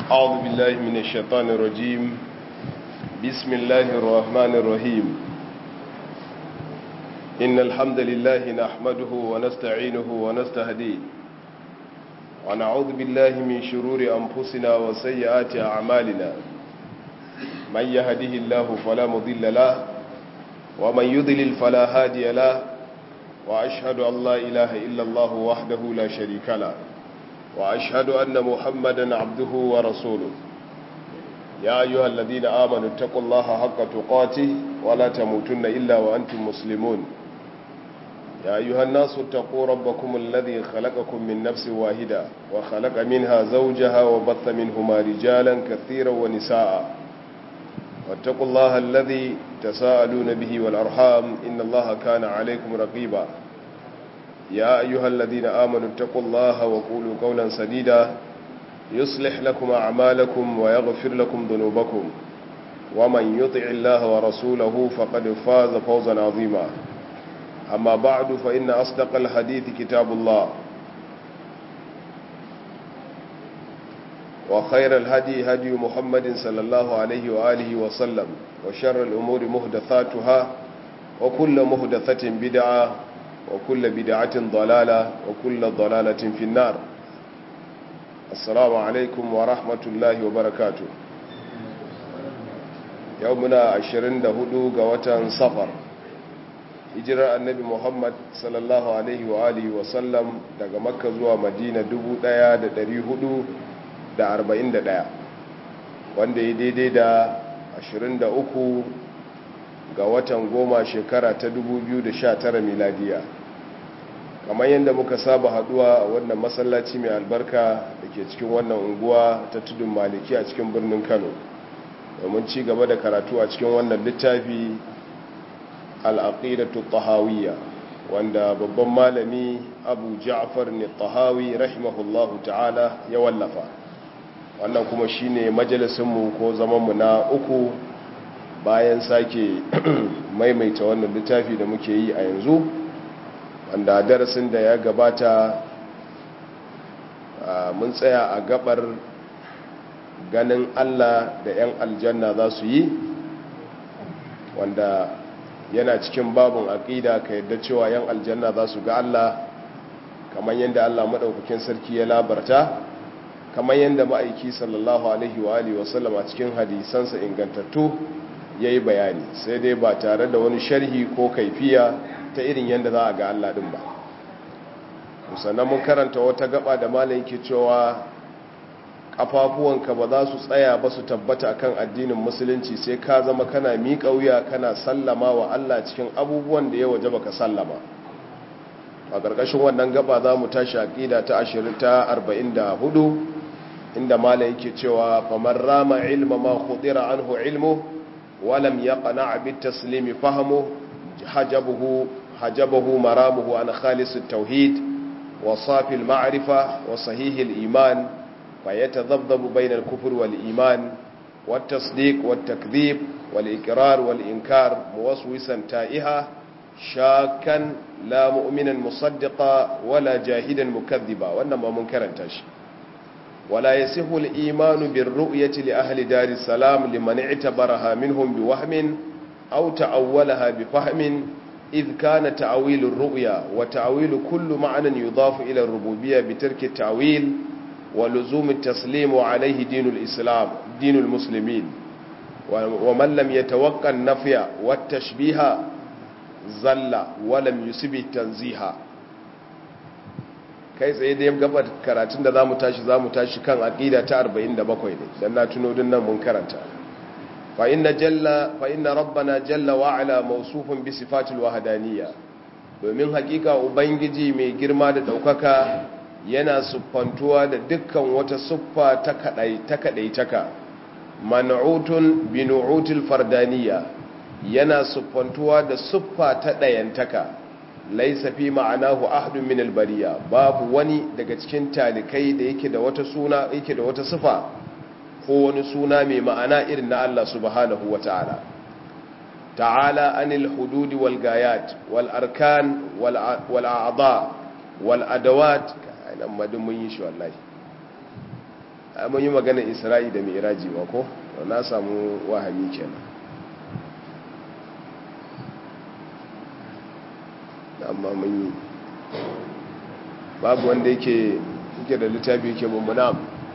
أعوذ بالله من الشيطان الرجيم بسم الله الرحمن الرحيم إن الحمد لله نحمده ونستعينه ونستهديه ونعوذ بالله من شرور أنفسنا وسيئات أعمالنا من يهده الله فلا مضل له ومن يضلل فلا هادي له وأشهد أن لا إله إلا الله وحده لا شريك له وأشهد أن محمدا عبده ورسوله يا أيها الذين آمنوا اتقوا الله حق تقاته ولا تموتن إلا وأنتم مسلمون يا أيها الناس اتقوا ربكم الذي خلقكم من نفس واحدة وخلق منها زوجها وبث منهما رجالا كثيرا ونساء واتقوا الله الذي تساءلون به والأرحام إن الله كان عليكم رقيبا يا أيها الذين آمنوا اتقوا الله وقولوا قولا سديدا يصلح لكم أعمالكم ويغفر لكم ذنوبكم ومن يطع الله ورسوله فقد فاز فوزا عظيما أما بعد فإن أصدق الحديث كتاب الله وخير الهدي هدي محمد صلى الله عليه وآله وسلم وشر الأمور مهدثاتها وكل مهدثة بدعة وكل بدعة ضلالة وكل ضلالة في النار السلام عليكم ورحمة الله وبركاته يومنا عشرين دهدو قوة صفر hijirar annabi muhammad sallallahu alaihi wa alihi wasallam daga makka zuwa madina 1441 wanda ya daidai da 23 ga watan goma shekara ta 2019 miladiya kamar yadda muka saba haduwa wannan masallaci mai albarka da ke cikin wannan unguwa ta tudun maliki a cikin birnin kano domin ci gaba da karatu a cikin wannan littafi al'aƙidatu tahawiyya wanda babban malami abu ja'far ne tahawi rahimahullahu ta'ala ya wallafa wannan kuma shine majalisinmu ko zamanmu na uku bayan sake maimaita wannan littafi da muke yi a yanzu wanda darasin da ya gabata mun tsaya a gabar ganin Allah da 'yan aljanna za su yi wanda yana cikin babin aƙida ka yadda cewa 'yan aljanna za su ga Allah kamar yadda Allah maɗaukakin sarki ya labarta kamar yadda ma'aiki sallallahu alaihi wa alihi wasallam a cikin hadisansa ingantattu ya yi bayani sai dai ba tare da wani sharhi ko kaifiya ta irin yadda za a ga Allah ɗin ba sannan mun karanta wata gaba da malayin ke cewa ƙafafuwanka ba za su tsaya ba su tabbata akan addinin musulunci sai ka zama kana miƙa wuya kana sallama wa Allah cikin abubuwan da ya waje baka sallama a ƙarƙashin wannan gaba za mu tashi aƙida ta ashirin ta arba'in da hudu inda malayin ke cewa famar rama ilma ma khudira anhu ilmu walam yaqna bit taslimi fahmu hajabuhu hajabahu maramuhu an khalis at-tauhid wa safi al-ma'rifa wa sahih al-iman فيتذبذب بين الكفر والإيمان والتصديق والتكذيب والإقرار والإنكار موسوسا تائها شاكا لا مؤمنا مصدقا ولا جاهدا مكذبا وإنما منكرا تاشي ولا يسه الإيمان بالرؤية لأهل دار السلام لمن اعتبرها منهم بوهم أو تأولها بفهم إذ كان تأويل الرؤيا وتأويل كل معنى يضاف إلى الربوبية بترك التأويل ولزوم التسليم عليه دين الإسلام دين المسلمين ومن لم يتوقع النفي والتشبيه زل ولم يسب التنزيه kai tsaye da ya gaba karatun da zamu tashi zamu tashi kan aqida ta 47 ne dan na tuno din nan mun karanta fa inna jalla fa inna rabbana jalla wa ala mawsufun bi sifatil wahdaniyya domin hakika ubangiji mai girma da daukaka yana siffantuwa da dukkan wata siffa ta kadai ta kadai taka man'utun bi nu'util fardaniya yana siffantuwa da siffa ta dayantaka laysa fi ma'anahu ahadun min albariya babu wani daga cikin talikai da yake da wata suna yake da wata siffa ko wani suna mai ma'ana irin na Allah subhanahu wata'ala ta'ala anil hudud wal gayat wal arkan wal a'dha wal adawat nan madin mun yi shi wallahi mun yi magana isra'i da mi'raji ma ko na samu wahami kenan amma mun yi babu wanda yake yake da littafi yake mummuna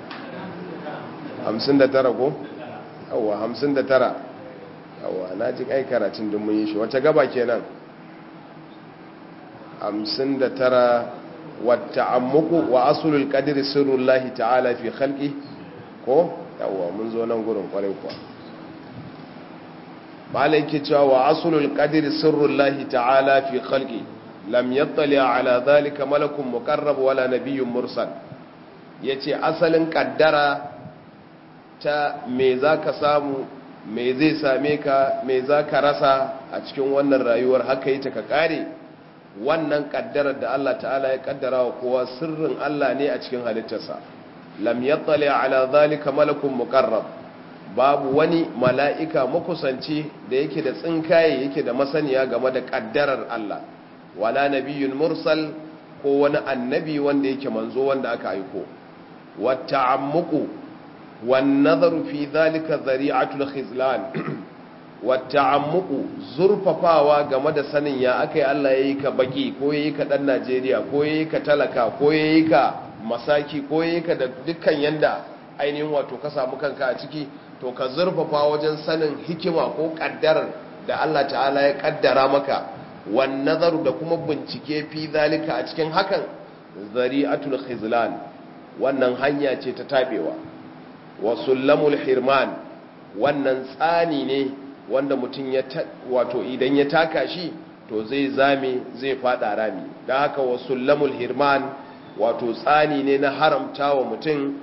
59 ko yawwa 59 yawwa na ji ai karatun din mun yi shi wace gaba kenan 59 wata'ammuku wa asulul qadri sirrullahi ta'ala fi khalqi ko yawwa mun zo nan gurin kwarai kuwa malai ke cewa wa asulul qadri sirrullahi ta'ala fi khalqi lam yattali ala dhalika malakun muqarrab wala nabiyyun mursal yace asalin kaddara ta me zaka samu me zai same ka me zaka rasa a cikin wannan rayuwar haka yi ta ka kare wannan kaddarar da Allah ta'ala ya kaddara wa kowa sirrin Allah ne a cikin halittarsa lam yattali ala dhalika malakun muqarrab babu wani mala'ika makusanci da yake da tsinkaye yake da masaniya game da kaddarar Allah wala nabiyyun mursal ko wani annabi wanda yake manzo wanda aka aiko wata'ammuqu wan nazaru fi dhalika dhari'atul khizlan wata'ammuqu zurfafawa game da sanin ya akai Allah yayi ka baki ko yayi ka dan Najeriya ko yayi ka talaka ko yayi ka masaki ko yayi ka da dukkan yanda ainihin wato ka samu kanka a ciki to ka zurfafa wajen sanin hikima ko kaddarar da Allah ta'ala ya kaddara maka wan nazaru da kuma bincike fi zalika a cikin hakan zari'atul khizlan wannan hanya ce ta tabewa wa sullamul hirman wannan tsani ne wanda mutum ya wato idan ya taka shi to zai zame zai fada rami dan haka wa sullamul hirman wato tsani ne na haramta wa mutum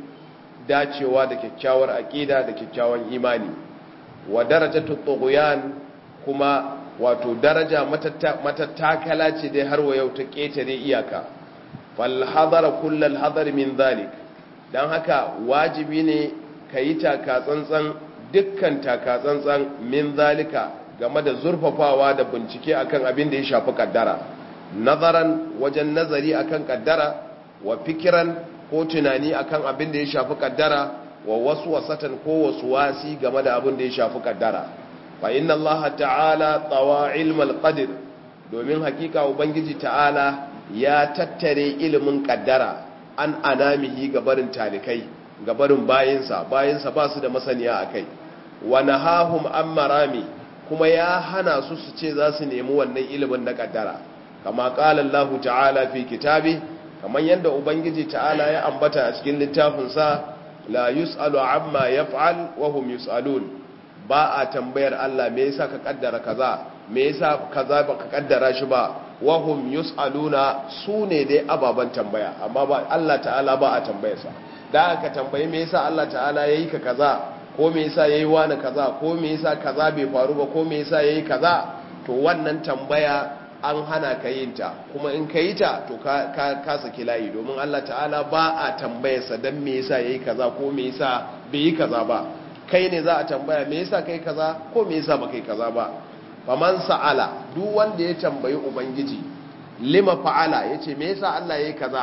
dacewa da kyakkyawar aqida da kyakkyawan imani wa darajatut tughyan kuma wato daraja matattakala ce dai har wa yau ta ƙetare iyaka falhadara kullal hadar min zalik don haka wajibi ne ka yi takatsantsan dukkan takatsantsan min zalika game da zurfafawa da bincike akan abin da ya shafi kaddara nazaran wajen nazari akan kaddara wa fikiran ko tunani akan abin da ya shafi kaddara wa wasu wasatan ko wasu wasi game da abin da ya shafi kaddara fa inna Allah ta'ala tsawa ilmal qadir domin hakika ubangiji ta'ala ya tattare ilimin kaddara an anamihi gabarin talikai gabarin bayinsa bayinsa ba su da masaniya akai wa nahahum an marami kuma ya hana su su ce za su nemi wannan ilimin na kaddara kama qala Allah ta'ala fi kitabi kamar yadda ubangiji ta'ala ya ambata a cikin littafinsa la yus'alu amma yaf'al wa hum yus'alun ba a tambayar Allah me yasa ka kaddara kaza me yasa kaza ba ka kaddara shi ba wahum yus'aluna su ne dai ababan tambaya amma ba Allah ta'ala ba a tambayarsa da aka tambayi me yasa Allah ta'ala yayi ka kaza ko me yasa yayi wani kaza ko me yasa kaza bai faru ba ko me yasa yayi kaza to wannan tambaya an hana ka yin ta kuma in ka yi ta to ka ka, ka saki layi domin Allah ta'ala ba a tambayarsa dan me yasa yayi kaza ko me yasa bai yi kaza ba kai ne za a tambaya me yasa kai kaza ko me yasa ba kai kaza ba faman sa'ala duk wanda ya tambayi ubangiji lima fa'ala yace me yasa Allah yayi kaza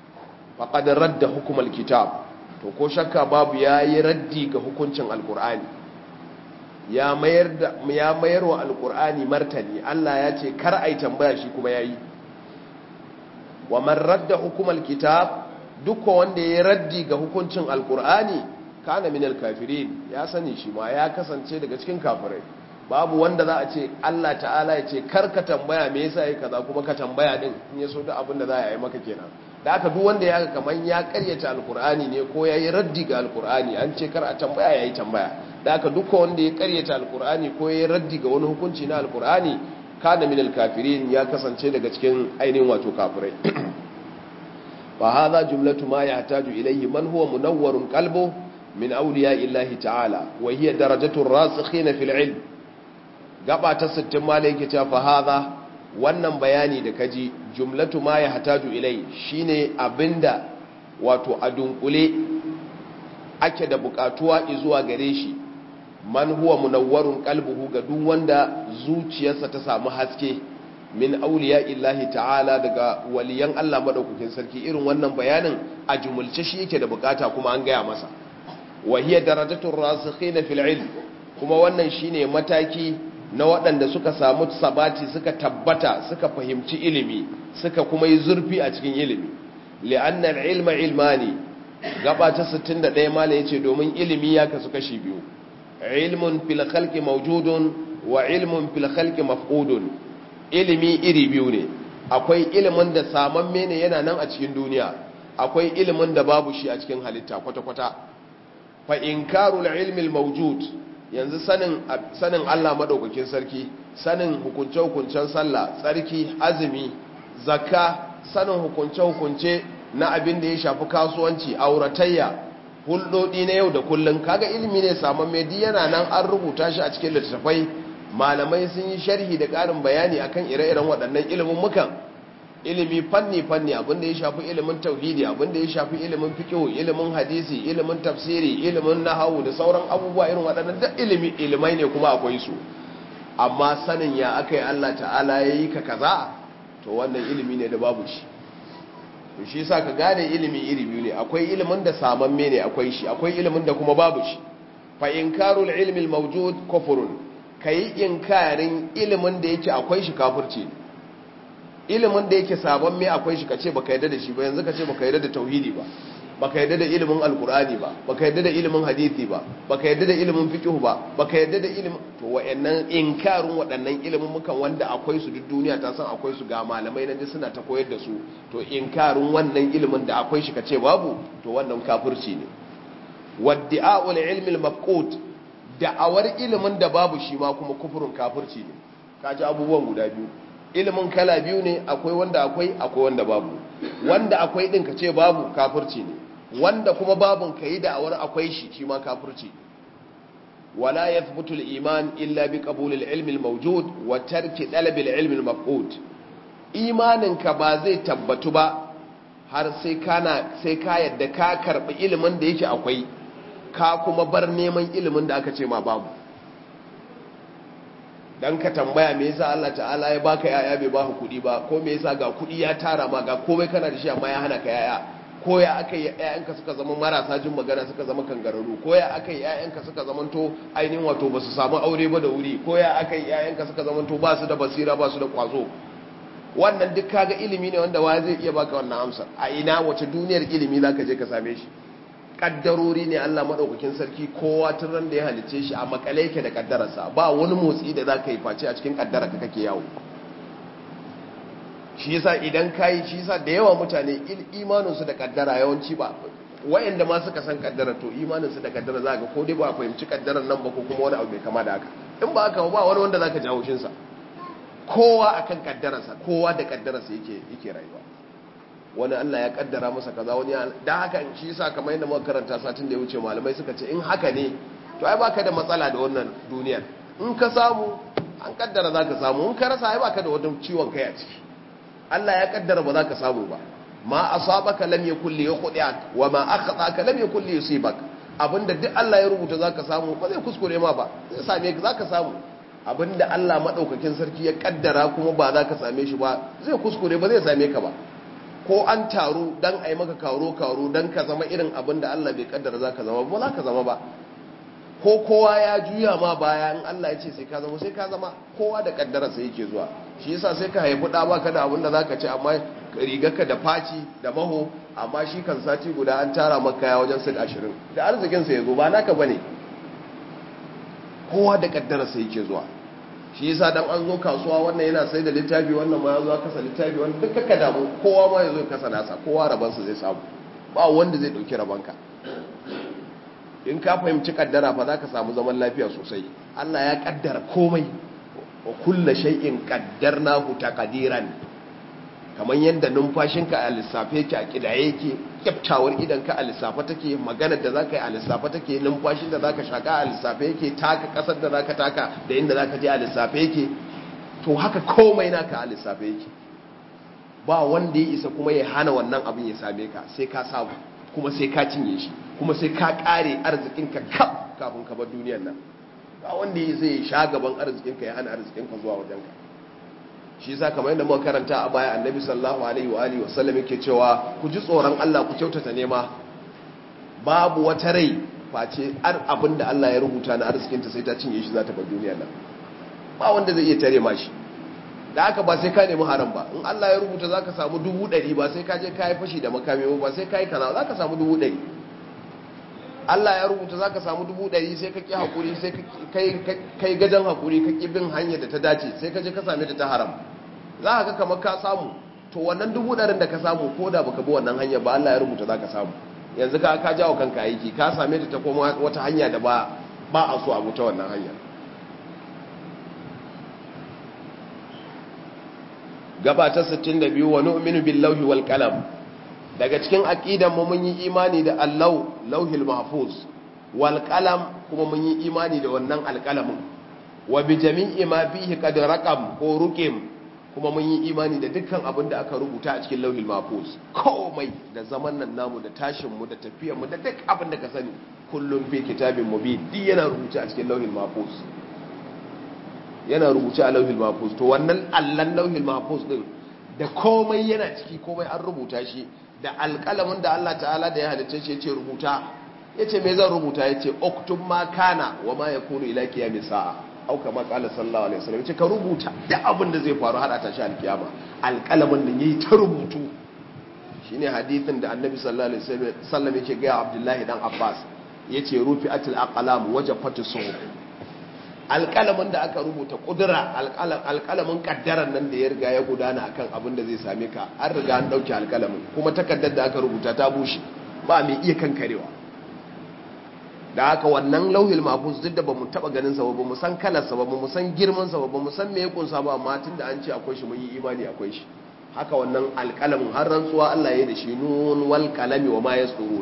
faqad radda hukumal kitab to ko shakka babu yayi raddi ga hukuncin alqur'ani ya mayar da ya mayar wa alqur'ani martani Allah ya ce kar ai tambaya shi kuma yayi wa man radda hukumal kitab duk wanda ya raddi ga hukuncin alqur'ani kana minal kafirin ya sani shi ma ya kasance daga cikin kafirai babu wanda za a ce Allah ta'ala ya ce kar ka tambaya me yasa yake kaza kuma ka tambaya din in ya so da abin da za a yi maka kenan da aka duk wanda ya ga kaman ya karyata alkur'ani ne ko yayi raddi ga alkur'ani an ce kar a tambaya yayi tambaya da aka duk wanda ya karyata alkur'ani ko yayi raddi ga wani hukunci na alkur'ani kana minal kafirin ya kasance daga cikin ainihin wato kafirai fa hadha jumlatu ma yahtaju ilayhi man huwa munawwarun qalbuhu min auliya illahi ta'ala wa hiya darajatu rasikhina fil ilm gaba ta 60 malai yake cewa fa hadha wannan bayani da kaji jumlatu ma yahtaju ilai shine abinda wato a dunkule ake da bukatuwa zuwa gare shi man huwa munawwarun qalbuhu ga duk wanda zuciyarsa ta samu haske min auliya illahi ta'ala daga waliyan Allah madaukakin sarki irin wannan bayanin a jumulce shi yake da bukata kuma an gaya masa wa hiya darajatul rasikhin fil ilm kuma wannan shine mataki na waɗanda suka samu sabati suka tabbata suka fahimci ilimi suka kuma yi zurfi a cikin ilimi li'anna al-ilma ilmani gaba ta 61 mala yace domin ilimi ya kasu kashi biyu ilmun fil khalqi mawjudun wa ilmun fil khalqi mafqudun ilimi iri biyu ne akwai ilimin da samamme ne yana nan a cikin duniya akwai ilimin da babu shi a cikin halitta kwata-kwata fa inkarul ilmi al-mawjud yanzu sanin sanin Allah madaukakin sarki sanin hukunce-hukuncen sallah tsarki azumi zakka sanin hukunce-hukunce na abin da ya shafi kasuwanci auratayya hulɗoɗi na yau da kullum kaga ilimi ne saman mai yana nan an rubuta shi a cikin littattafai malamai sun yi sharhi da ƙarin bayani akan ire-iren waɗannan ilimin mukan ilimi fanni-fanni abinda ya shafi ilimin tauhidi abinda ya shafi ilimin fiqh ilimin hadisi ilimin tafsiri ilimin nahawu da sauran abubuwa irin waɗannan duk ilimi ilimai ne kuma akwai su amma sanin ya akai Allah ta'ala yayi ka kaza to wannan ilimi ne da babu shi to shi yasa ka gane ilimi iri biyu ne akwai ilimin da samamme ne akwai shi akwai ilimin da kuma babu shi fa inkarul ilmi al-mawjud kufrun kai inkarin ilimin da yake akwai shi kafirci ilimin da yake sabon me akwai shi kace baka yarda da shi ba yanzu kace baka yarda da tauhidi ba baka yarda da ilimin alkur'ani ba baka yarda da ilimin hadisi ba baka yarda da ilimin fiqh ba baka yarda da ilimin to wayannan inkarin waɗannan ilimin mukan wanda akwai su duk duniya ta san akwai su ga malamai nan suna ta koyar da su to inkarin wannan ilimin da akwai shi kace babu to wannan kafirci ne wadda'ul ilmi al-mafqut da'awar ilimin da babu shi ma kuma kufurun kafirci ne kaji abubuwan guda biyu ilimin kala biyu ne akwai wanda akwai akwai wanda babu wanda akwai din ka ce babu kafirci ne wanda kuma babun ka yi da'awar akwai shi shi ma kafirci wala yathbutu al-iman illa bi qabul al-ilm al-mawjud wa tarki talab al-ilm al-mafqud imanin ka ba zai tabbatu ba har sai kana sai ka yadda ka karbi ilimin da yake akwai ka kuma bar neman ilimin da aka ce ma babu dan ka tambaya me yasa Allah ta'ala ya baka yaya bai baka kudi ba ko me yasa ga kudi ya tara ma ga komai kana da shi amma ya hana ka yaya ko ya aka yi yayanka suka zama marasa jin magana suka zama kangararru ko ya aka yi yayanka suka zama to ainihin wato ba su samu aure ba da wuri ko ya aka yi yayanka suka zama to ba su da basira ba su da kwazo wannan duk kaga ilimi ne wanda wa zai iya baka wannan amsar a ina wace duniyar ilimi zaka je ka same shi kaddarori ne Allah maɗaukakin sarki kowa tun ran da ya halice shi a makale yake da kaddararsa ba wani motsi da za ka yi face a cikin kaddararka kake yawo shi yasa idan ka yi shi yasa da yawa mutane imaninsu da kaddara yawanci ba wayanda ma suka san kaddara to imaninsu da kaddara za ka ko dai ba a fahimci kaddarar nan ba ko kuma wani abu mai kama da haka in ba haka ba wani wanda za ka jawo shinsa kowa akan kaddararsa kowa da kaddararsa yake yake rayuwa wani Allah ya kaddara masa kaza wani da haka shi yasa kamar yadda muka karanta satin da ya wuce malamai suka ce in haka ne to ai baka da matsala da wannan duniyar in ka samu an kaddara zaka samu in ka rasa ai baka da wani ciwon kai a ciki Allah ya kaddara ba zaka samu ba ma asabaka lam yakul li yukhdi'ak wa ma akhtaka lam yakul li yusibak abinda duk Allah ya rubuta zaka samu ba zai kuskure ma ba zai same ka zaka samu abinda Allah madaukakin sarki ya kaddara kuma ba zaka same shi ba zai kuskure ba zai same ka ba ko an taru dan a yi maka karo-karo dan ka zama irin abin da Allah bai kaddara za ka zama ba za ka zama ba ko kowa ya juya ma baya in Allah ya ce sai ka zama sai ka zama kowa da kaddararsa yake zuwa shi yasa sai ka haifi ɗa baka da abin da za ka ci amma rigarka da faci da maho amma shi kan sati guda an tara maka ya wajen sit ashirin da arzikinsa ya zo ba naka bane kowa da kaddararsa yake zuwa shi yasa dan an zo kasuwa wannan yana sai da littafi wannan ma ya zo kasa littafi wannan duk kaka damu kowa ma ya zo kasa nasa kowa rabansa zai samu ba wanda zai dauki rabanka in ka fahimci kaddara fa zaka samu zaman lafiya sosai Allah ya kaddara komai wa kullu shay'in qaddarnahu taqdiran kamar yadda numfashinka a lissafe yake a kidaye yake kyaftawar idanka a lissafe take maganar da zaka yi a lissafe take numfashin da zaka shaka a lissafe yake taka kasar da zaka taka da inda zaka je a lissafe yake to haka komai naka a lissafe yake ba wanda ya isa kuma ya hana wannan abin ya same ka sai ka samu kuma sai ka cinye shi kuma sai ka kare arzikinka kaf kafin ka bar duniyar nan ba wanda ya zai sha gaban arzikinka ya hana arzikinka zuwa wajenka shi yasa kamar yadda muka karanta a baya annabi sallallahu alaihi wa alihi wasallam yake cewa ku ji tsoron Allah ku kyautata nema babu wata rai face ar abin da Allah ya rubuta na arzikinta sai ta cinye shi za ta bar duniyar nan ba wanda zai iya tare ma shi da haka ba sai ka nemi haram ba in Allah ya rubuta za ka samu dubu ɗari ba sai ka je ka yi fashi da makami ba sai ka yi kaza za ka samu dubu ɗari Allah ya rubuta za ka samu dubu ɗari sai ka ƙi haƙuri sai ka yi gajen haƙuri ka ƙi bin hanyar da ta dace sai ka je ka same ta ta haram za ka kamar ka samu to wannan dubu ɗarin da ka samu ko da baka bi wannan hanyar ba Allah ya rubuta za ka samu yanzu ka ka jawo kanka aiki ka same ta ta koma wata hanya da ba ba a so a ta wannan hanyar gaba ta 62 wa nu'minu billahi wal qalam daga cikin aqidan mu mun yi imani da Allah lauhil mahfuz wal qalam kuma mun yi imani da wannan alqalamin wa bi jami'i ma fihi qad raqam ko ruqim kuma mun yi imani da dukkan abin da aka rubuta a cikin lauhil mahfuz komai da zaman nan namu da tashin mu da tafiyar mu da duk abin da ka sani kullum fi kitabin mubin duk yana rubuta a cikin lauhil mahfuz yana rubuce a lauhil mahfuz to wannan allan lauhil mahfuz din da komai yana ciki komai an rubuta shi da alƙalamin da Allah ta'ala da ya halitta shi yace rubuta yace me zan rubuta yace uktub ma kana wa ma yakunu ila qiyamis sa'a au kama qala sallallahu alaihi wasallam yace ka rubuta duk abin da zai faru har a tashi alkiyama alƙalamin da yayi ta rubutu shine hadithin da annabi sallallahu alaihi wasallam yake ga Abdullahi dan Abbas yace rufi'atul aqlam wajafatu suhuf alƙalamin da aka rubuta ƙudura alƙalamin ƙaddarar nan da ya riga ya gudana akan abin da zai same ka an riga an ɗauke alƙalamin kuma takardar da aka rubuta ta bushe ba mai iya kankarewa da haka wannan lauhil mafus duk da ba mu taɓa ganin sa ba mu san kalarsa ba mu san girman sa ba mu san me ya kunsa ba amma tun da an ce akwai shi mun yi imani akwai shi haka wannan alƙalamin har rantsuwa Allah ya da shi nun wal qalami wa ma yasturun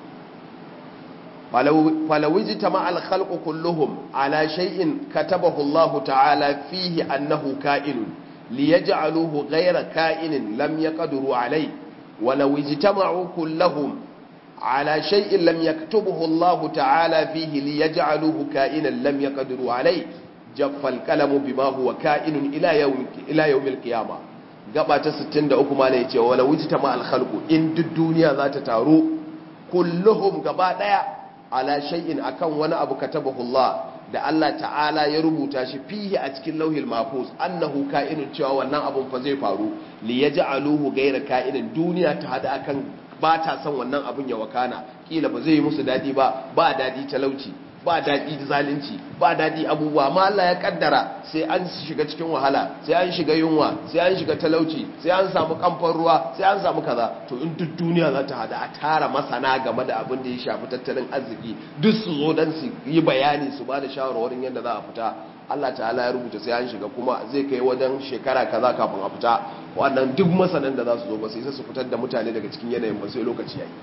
فلو اجتمع الخلق كلهم على شيء كتبه الله تعالى فيه أنه كائن ليجعلوه غير كائن لم يقدروا عليه ولو اجتمعوا كلهم على شيء لم يكتبه الله تعالى فيه ليجعلوه كائنا لم يقدروا عليه جف الكلم بما هو كائن إلى يوم, إلى يوم القيامة قبعة ستين دعوكم عليه ولو اجتمع الخلق إن الدنيا ذات تارو كلهم قبعة ala shay'in akan wani abu katabahu Allah da Allah ta'ala ya rubuta shi fihi a cikin lauhil mahfuz annahu ka'inun cewa wannan abun fa zai faru li yaj'aluhu ghayra ka'inin duniya ta hada akan ba ta son wannan abun ya wakana kila ba zai yi musu dadi ba ba dadi talauci ba dadi zalunci ba dadi abubuwa amma Allah ya kaddara sai an shiga cikin wahala sai an shiga yunwa sai an shiga talauci sai an samu kamfan ruwa sai an samu kaza to in duk duniya za ta hada a tara masana game da abin da ya shafi tattalin arziki duk su zo don su yi bayani su ba da shawarwarin yadda za a fita Allah ta'ala ya rubuta sai an shiga kuma zai kai wajen shekara kaza kafin a fita wannan duk masanan da za su zo ba sai su fitar da mutane daga cikin yanayin ba sai lokaci yayi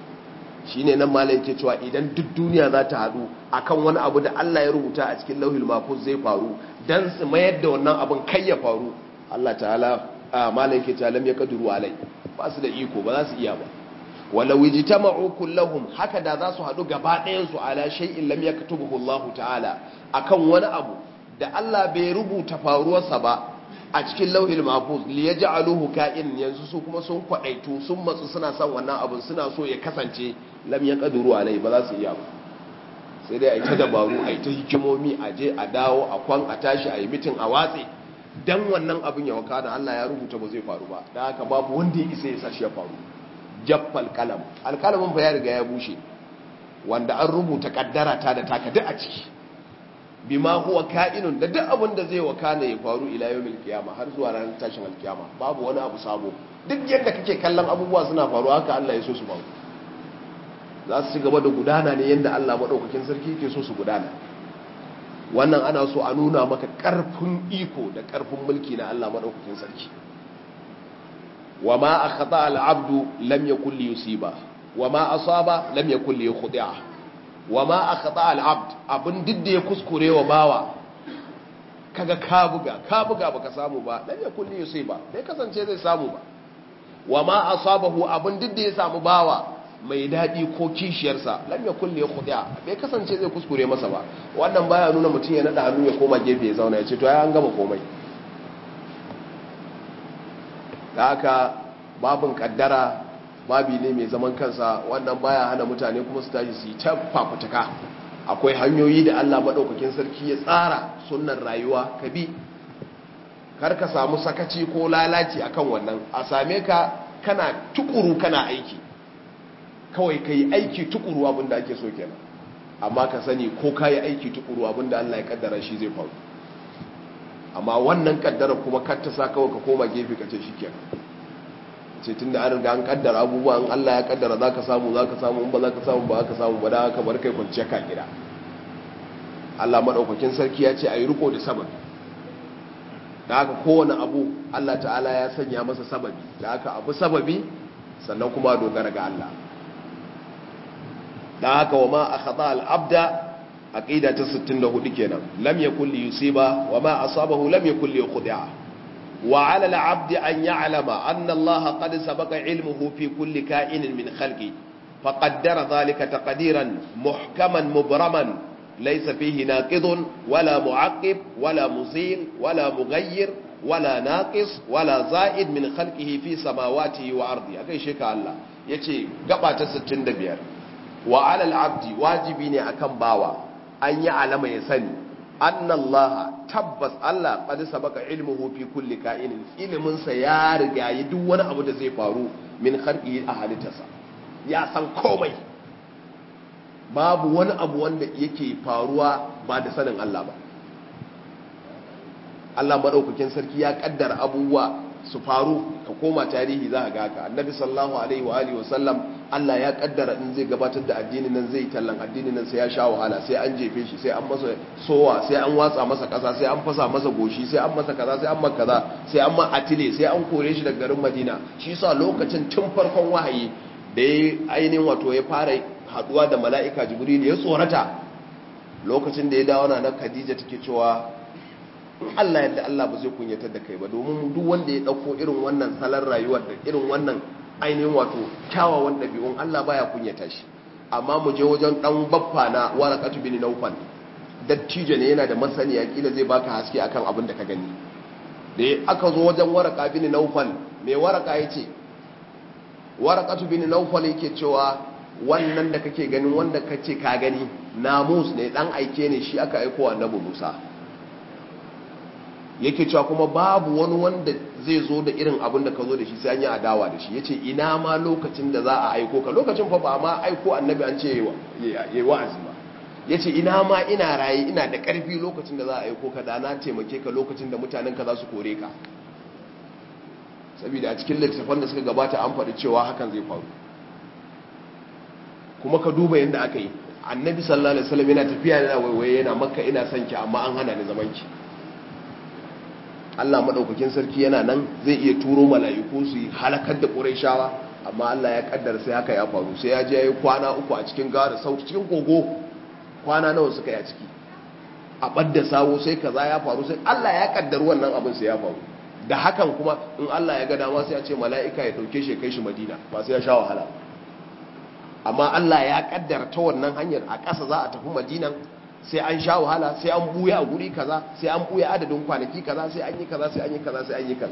shine nan malai yake cewa idan duk duniya za ta haɗu akan wani abu da Allah ya rubuta a cikin lauhil mahfuz zai faru dan su mayar da wannan abin kai ya faru Allah ta'ala malai yake cewa lam yakduru alai ba su da iko ba za su iya ba walau ijtama'u kullahum haka da za su haɗu gaba ɗayan su ala shay'in lam yaktubuhu Allah ta'ala akan wani abu da Allah bai rubuta faruwarsa ba a cikin lauhil mahfuz li yaj'aluhu ka'in yanzu su kuma sun kwadaitu sun matsu suna son wannan abun suna so ya kasance lam yaqdiru alai ba za su iya ba sai dai ai ta dabaru ai ta hikimomi a je a dawo a kwan a tashi a yi mitin a watse dan wannan abun ya wakana Allah ya rubuta ba zai faru ba dan haka babu wanda ya isa ya sashi ya faru jaffal kalam alkalamin fa ya riga ya bushe wanda an rubuta kaddara ta da taka duk a ciki bima huwa ka'inun da duk abin da zai wakana ya faru ila yawmil qiyama har zuwa ranar tashin alkiyama babu wani abu sabo duk yadda kake kallon abubuwa suna faruwa haka Allah ya so su faru za su ci gaba da gudana ne yadda Allah madaukakin sarki yake so su gudana wannan ana so a nuna maka karfin iko da karfin mulki na Allah madaukakin sarki wa ma akhata al-abdu lam yakul li yusiba wa ma asaba lam yakul li yukhdi'a wa ma akhata al-abd abin didda ya kuskure wa bawa kaga ka buga ka buga baka samu ba lam yakul li yusiba bai kasance zai samu ba wa ma asabahu abin didda ya samu bawa mai dadi ko kishiyarsa lam yakul li yukhdi'a bai kasance zai kuskure masa ba wannan baya nuna mutum ya nada hannu ya koma gefe ya zauna ya ce to ai an gama komai da haka babin kaddara babi ne mai zaman kansa wannan baya hana mutane kuma su tashi su yi ta fafutuka akwai hanyoyi da Allah maɗaukakin sarki ya tsara sunnan rayuwa ka bi kar ka samu sakaci ko lalaci akan wannan a same ka kana tukuru kana aiki kawai ka yi aiki tukuru abinda ake so kenan amma ka sani ko ka yi aiki tukuru abinda Allah ya kaddara shi zai faru amma wannan kaddara kuma kar ta sa kawai ka koma gefe ka ce shi kenan ce tun da an riga an kaddara abubuwa in Allah ya kaddara za ka samu za ka samu in ba za ka samu ba za ka samu ba da haka bar kai kwanciya ka gida Allah maɗaukakin sarki ya ce a yi riko da sababi da haka kowane abu Allah ta'ala ya sanya masa sababi da haka abu sababi sannan kuma dogara ga Allah da haka wa ma a khata al'abda a ƙida ta 64 kenan lam ya kulli yusiba wa ma asabahu lam ya kulli khudi'a wa ala al'abdi an ya'lama anna Allah qad sabaqa ilmuhu fi kulli ka'inin min khalqi faqaddara dhalika taqdiran muhkaman mubraman laysa fihi naqidun wala mu'aqqib wala muzil wala mughayyir wala naqis wala za'id min khalqihi fi samawati wa ardi akai shi ka Allah yace gaba ta 65 wa alal abdi wajibi ne akan bawa an yi alama ya sani annallaha tabbas Allah qad sabaka ilmuhu fi kulli ka'inin ilimin sa ya riga yi duk wani abu da zai faru min kharqi a halittarsa ya san komai babu wani abu wanda yake faruwa ba da sanin Allah ba Allah madaukakin sarki ya kaddara abubuwa su faru ka koma tarihi za ka ga haka annabi sallallahu alaihi wa alihi wasallam Allah ya kaddara in zai gabatar da addini nan zai tallan addini nan sai ya sha wahala sai an jefe shi sai an masa sowa sai an watsa masa kasa sai an fasa masa goshi sai an masa kaza sai an masa kaza sai an ma atile sai an kore shi daga garin Madina shi yasa lokacin tun farkon wahayi da ya ainihin wato ya fara haduwa da mala'ika Jibril ya tsorata lokacin da ya dawo na Khadija take cewa Allah yadda Allah ba zai kunyatar da kai ba domin duk wanda ya dauko irin wannan salar rayuwar da irin wannan ainihin wato kyawawan ɗabi'un Allah baya kunyata shi amma mu je wajen dan baffa na warakatu bin naufal dattijo ne yana da masaniya kila zai baka haske akan abin da ka gani da aka zo wajen waraka bin naufal me waraka yace warakatu bin naufal yake cewa wannan da kake ganin wanda kace ka gani namus ne dan aike ne shi aka aika wa annabi Musa yake cewa kuma babu wani wanda zai zo da irin abin da ka zo da shi sai an yi adawa da shi ya ce ina ma lokacin da za a aiko ka lokacin fa ba ma aiko annabi an ce ya wa'azi ba ya ce ina ma ina raye ina da ƙarfi lokacin da za a aiko ka da na taimake ka lokacin da mutanen ka za su kore ka saboda a cikin littattafan da suka gabata an faɗi cewa hakan zai faru kuma ka duba yadda aka yi annabi sallallahu alaihi wasallam yana tafiya yana waiwaye yana makka ina son ki amma an hana ni zaman ki Allah maɗaukakin sarki yana nan zai iya turo mala'iku su yi halakar da ƙuraishawa amma Allah ya ƙaddara sai haka ya faru sai ya je ya yi kwana uku a cikin gara sauti cikin kogo kwana nawa suka yi a ciki a ɓadda sawo sai kaza ya faru sai Allah ya ƙaddar wannan abin sai ya faru da hakan kuma in Allah ya ga dama sai ya ce mala'ika ya ɗauke shi kai shi madina ba sai ya sha wahala amma Allah ya ƙaddara ta wannan hanyar a ƙasa za a tafi madinan sai an sha wahala sai an buya a guri kaza sai an buya adadin kwanaki kaza sai an yi kaza sai an yi kaza sai an yi kaza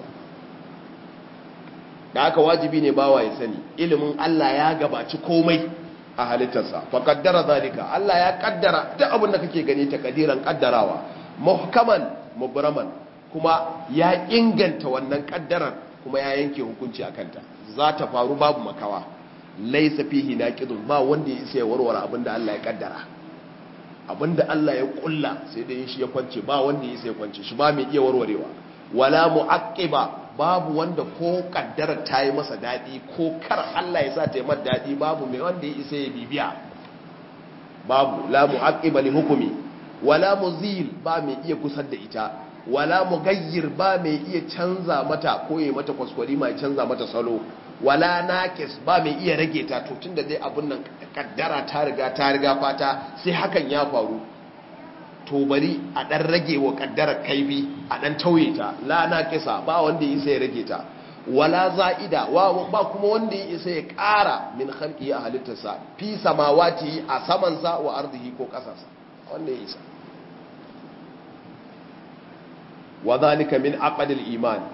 da aka wajibi ne bawa ya sani ilimin Allah ya gabaci komai a halittarsa fa kaddara zalika Allah ya kaddara duk abin da kake gani ta kadiran kaddarawa muhkaman mubraman kuma ya inganta wannan kaddarar kuma ya yanke hukunci akan ta za ta faru babu makawa laysa fihi naqidun ba wanda ya isa ya warware abin da Allah ya kaddara abinda Allah ya kulla sai da shi ya kwance ba wanda ya sai kwance shi ba mai iya warwarewa wala mu'aqqiba babu wanda ko kaddara ta yi masa dadi ko kar Allah ya sa ta yi masa dadi babu mai wanda ya isa ya bibiya babu la mu'aqqiba li hukumi wala muzil ba mai iya kusar da ita wala mugayyir ba mai iya canza mata ko ya mata kwaskwari mai canza mata salo wala naqis ba mai iya rage ta to tunda dai abun nan kaddara ta riga ta riga fata sai hakan ya faru to bari a dan rage wa kaddara kaifi a dan tauye ta la naqisa ba wanda yasa ya rage ta wala za'ida wa ba kuma wanda ya isa ya ƙara min khalqi a halittarsa fi samawati a samansa wa ardihi ko ƙasarsa wanda ya isa wa zalika min aqdil iman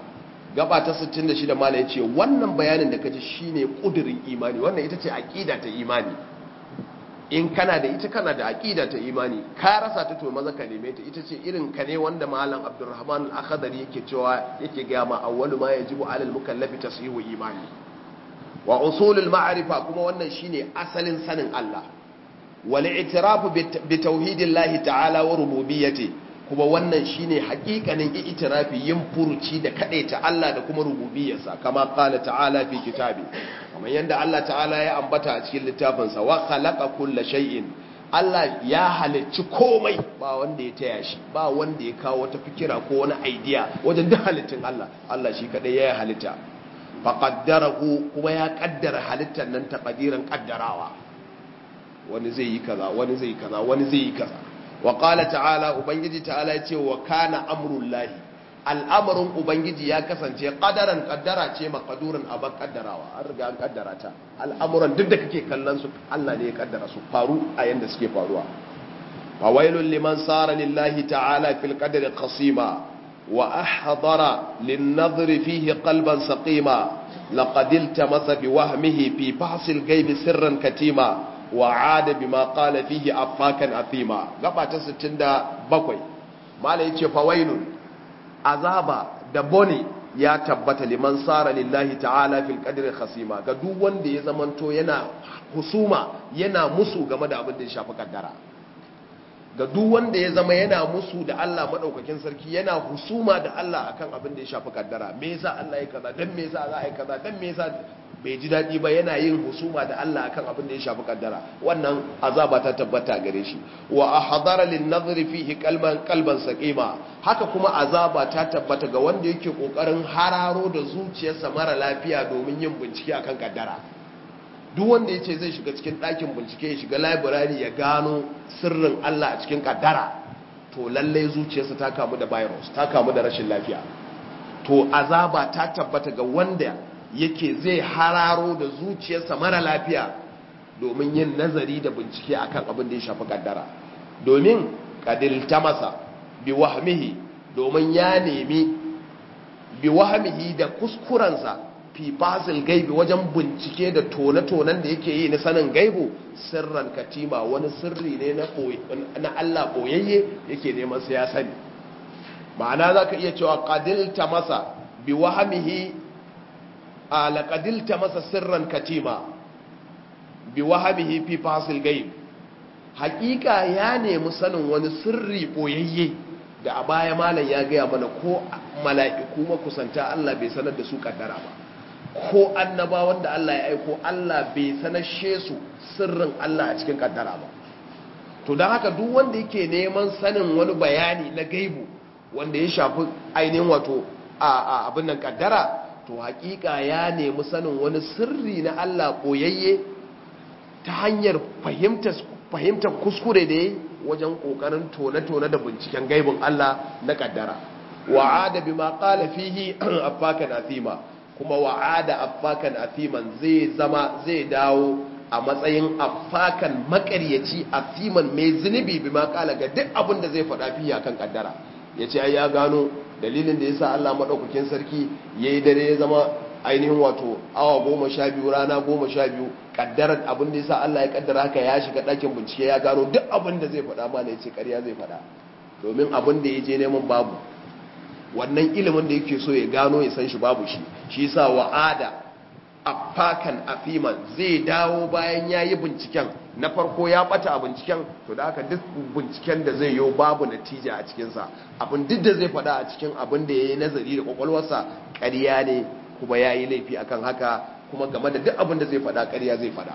gaba ta 66 mala ya ce wannan bayanin da kaji shine kudirin imani wannan ita ce aqida ta imani in kana da ita kana da aqida ta imani ka rasa ta to maza ka neme ta ita ce irin ka ne wanda malam Abdulrahman al-Akhdari yake cewa yake ga ma awwalu ma yajibu 'ala al-mukallafi tashihu imani wa usulul ma'rifa kuma wannan shine asalin sanin Allah wal i'tirafu bi tauhidillahi ta'ala wa rububiyyati kuma wannan shine hakikanin i'tirafi yin furuci da kadaita Allah da kuma rububiyarsa kama qala ta'ala fi kitabi kamar yanda Allah ta'ala ya ambata a cikin littafinsa wa khalaqa kulla shay'in Allah ya halicci komai ba wanda ya taya shi ba wanda ya kawo wata fikira ko wani idea wajen duk halittun Allah Allah shi kadai ya halitta faqaddarahu kuma ya kaddara halittar nan taqdiran kaddarawa wani zai yi kaza wani zai yi kaza wani zai yi kaza wa qala ta'ala ubangiji ta'ala yace wa kana amrullahi al'amarin ubangiji ya kasance qadaran kaddara ce maqduran aban kaddarawa an riga an kaddara ta al'amuran duk da kake kallon su Allah ne ya kaddara su faru a yanda suke faruwa fa wailul liman sara lillahi ta'ala fil qadri qasima wa ahdara lin nadhri fihi qalban saqima laqad iltamasa bi wahmihi fi bahsil ghaibi sirran katima wa'ada bima qala fihi affakan athima gaba ta 67 mala yace fawailun azaba da bone ya tabbata liman sara lillahi ta'ala fil qadri khasima ga duk wanda ya zamanto yana husuma yana musu game da abin da ya shafi kaddara ga duk wanda ya zama yana musu da Allah madaukakin sarki yana husuma da Allah akan abin da ya shafi kaddara me yasa Allah ya kaza dan me yasa za a yi kaza dan me yasa bai ji daɗi ba yana yin husuma da Allah akan abin da ya shafi kaddara wannan azaba ta tabbata gare shi wa ahdara lin nazri fihi qalban qalban saqima haka kuma azaba ta tabbata ga wanda yake kokarin hararo da zuciyarsa mara lafiya domin yin bincike akan kaddara duk wanda yace zai shiga cikin ɗakin bincike ya shiga library ya gano sirrin Allah a cikin kaddara to lalle zuciyarsa ta kamu da virus ta kamu da rashin lafiya to azaba ta tabbata ga wanda yake zai hararo da zuciyarsa mara lafiya domin yin nazari da bincike akan abin da ya shafi kaddara domin kadilta masa bi wahmihi domin ya nemi bi wahmihi da kuskurensa fi basil gaibi wajen bincike da tone-tonen da yake yi na sanin gaibu sirran katima wani sirri ne na Allah boyayye yake neman sai ya sani ma'ana za ka iya cewa kadilta masa bi wahmihi alaƙadilta masa sirran katima bi wahabihi fi fasil gaib hakika ya nemi sanin wani sirri boyayye da a baya malam ya gaya mana ko mala'iku makusanta Allah bai sanar da su kaddara ba ko annaba wanda Allah ya aiko Allah bai sanar su sirrin Allah a cikin kaddara ba to don haka duk wanda yake neman sanin wani bayani na gaibu wanda ya shafi ainihin wato a abin nan kaddara to hakika ya nemi sanin wani sirri na Allah koyayye ta hanyar fahimtar kuskure da ya wajen kokarin tone-tone da binciken gaibin Allah na kaddara wa'ada bima qala fihi affakan athima kuma wa'ada affakan athiman zai zama zai dawo a matsayin affakan makaryaci athiman mai zunubi bima qala ga duk abin da zai faɗa fiye akan kaddara yace ai ya gano dalilin da ya sa Allah maɗaukakin sarki ya yi dare ya zama ainihin wato awa goma sha biyu rana goma sha biyu ƙaddarar abin da ya sa Allah ya ƙaddara haka ya shiga ɗakin bincike ya gano duk abin da zai faɗa mana ya ce ƙarya zai faɗa domin abin da ya je neman babu wannan ilimin da yake so ya gano ya san shi babu shi shi sa wa'ada afakan afiman zai dawo bayan ya yi binciken na farko ya bata a binciken to da haka duk binciken da zai yi babu natija a cikinsa abin duk da zai fada a cikin abin da ya yi nazari da kwakwalwarsa ƙarya ne kuma ya yi laifi akan haka kuma game da duk abin da zai fada ƙarya zai fada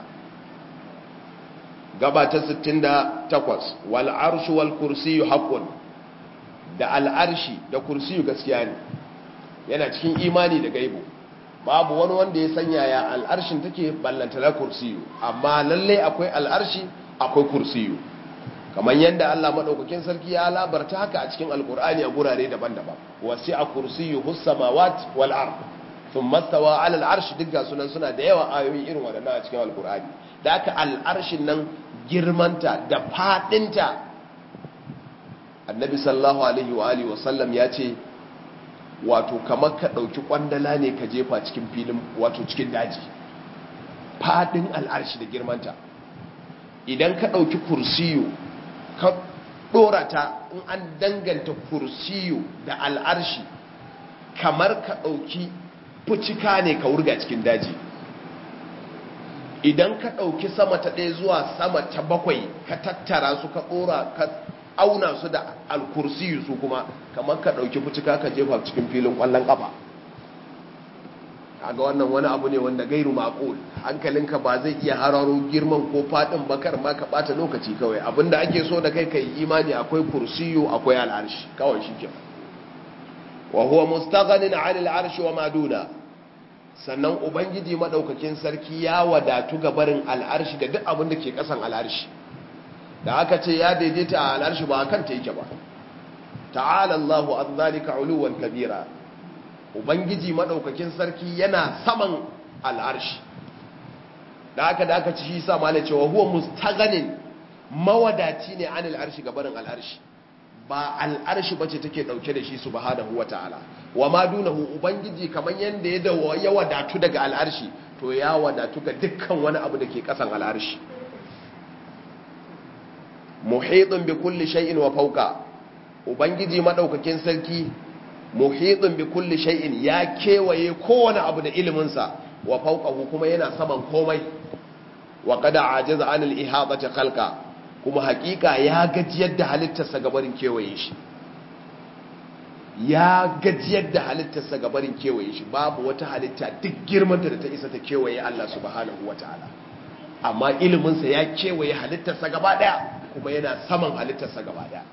gaba ta 68 wal arshu wal kursiyu haqqun da al arshi da kursiyu gaskiya ne yana cikin imani da gaibu babu wani wanda ya sanya ya al'arshin take ballanta na kursiyu amma lallai akwai al'arshi akwai kursiyu kamar yadda Allah maɗaukakin sarki ya labarta haka a cikin alkur'ani a gurare daban-daban wasi a kursiyu hussamawat wal ard sun mastawa alal arshi duk ga sunan suna da yawa ayoyi irin waɗannan a cikin alkur'ani da aka al'arshin nan girmanta da faɗinta annabi sallallahu alaihi wa alihi wasallam ya ce wato kamar ka ɗauki ƙwandala ne ka jefa cikin filin wato cikin daji faɗin al'arshi da girmanta idan ka ɗauki kursiyo ka ɗora ta in an danganta kursiyo da al'arshi kamar ka ɗauki fucika ne ka wurga cikin daji idan ka ɗauki sama ta ɗaya zuwa sama ta bakwai ka tattara su ka ɗora ka auna su da alkursiyu su kuma kamar ka ɗauki fucika ka jefa cikin filin ƙwallon ƙafa kaga wannan wani abu ne wanda gairu maƙul hankalinka ba zai iya hararo girman ko faɗin bakar ma ka ɓata lokaci kawai abinda ake so da kai ka yi imani akwai kursiyu akwai al'arshi kawai shi ke wa huwa mustaghanin 'anil arshi wa maduna sannan ubangiji madaukakin sarki ya wadatu ga barin al'arshi da duk abin da ke kasan al'arshi da aka ce ya daidaita a al'arshi ba kan ta yake ba ta'ala Allahu an zalika uluwan kabira ubangiji madaukakin sarki yana saman al'arshi da aka da aka ci shi sa malai cewa huwa mustaghanin mawadaci ne an al'arshi ga barin al'arshi ba al'arshi bace take dauke da shi subhanahu wata'ala wa ma dunahu ubangiji kaman yanda ya dawo ya wadatu daga al'arshi to ya wadatu ga dukkan wani abu da ke kasan al'arshi muhitun bi kulli shay'in wa fawqa ubangiji madaukakin sarki muhitun bi kulli shay'in ya kewaye kowane abu da ilimin sa wa fawqahu kuma yana saman komai wa qad ajaza anil ihadati khalqa kuma hakika ya gajiyar da halittarsa gabarin kewaye shi ya gajiyar da halittarsa gabarin kewaye shi babu wata halitta duk girmanta da ta isa ta kewaye Allah subhanahu ta'ala. amma iliminsa ya kewaye halittarsa gaba daya kuma yana saman halittarsa gaba daya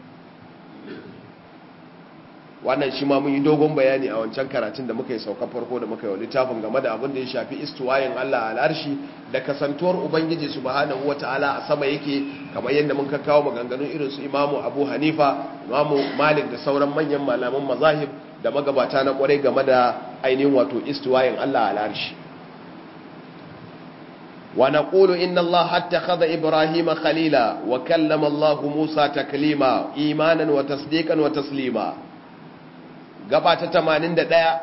wannan shi ma mun yi dogon bayani a wancan karatun da muka yi sauka farko da muka yi wa littafin game da abin da ya shafi istuwayin Allah al'arshi da kasantuwar Ubangiji subhanahu wata'ala a sama yake kamar yadda mun kawo maganganun irin su Imamu Abu Hanifa Imamu Malik da sauran manyan malaman mazahib da magabata na kwarai game da ainihin wato istuwayin Allah al'arshi wa naqulu inna Allah hattakhadha Ibrahima khalila wa kallama Allah Musa taklima imanan wa tasdiqan wa taslima gaba ta tamanin da ɗaya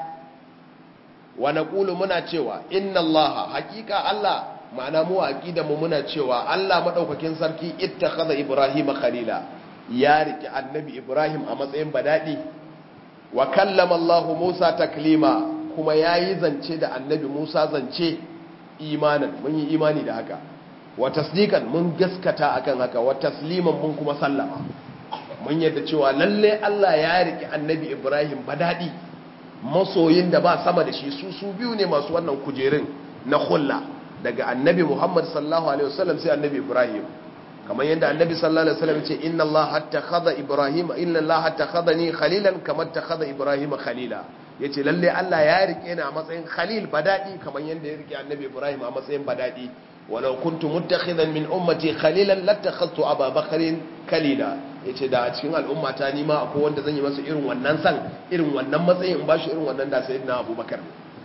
wa naqulu muna cewa inna Allah hakika Allah ma'ana mu aqida mu muna cewa Allah madaukakin sarki ittakhadha Ibrahim khalila ya riki annabi Ibrahim a matsayin badadi wa kallama Allah Musa taklima kuma yayi zance da annabi Musa zance imanan mun yi imani da haka wa tasdiqan mun gaskata akan haka wa tasliman mun kuma sallama mun yadda cewa lalle Allah ya riki annabi Ibrahim badadi masoyin da ba sama da shi su su biyu ne masu wannan kujerin na hulla daga annabi Muhammad sallallahu alaihi wasallam sai annabi Ibrahim kamar yadda annabi sallallahu alaihi wasallam ce inna Allah hatta khadha Ibrahim inna Allah hatta khadani khalilan kamar ta khadha Ibrahim khalila yace lalle Allah ya rike ni a matsayin khalil badadi kamar yadda ya rike annabi Ibrahim a matsayin badadi walau kuntu muttakhidan min ummati khalilan lattakhadtu Aba Bakrin kalila yace da a cikin al'ummata ni ma akwai wanda zan yi masa irin wannan san irin wannan matsayin in bashi irin wannan da sayyidina Abubakar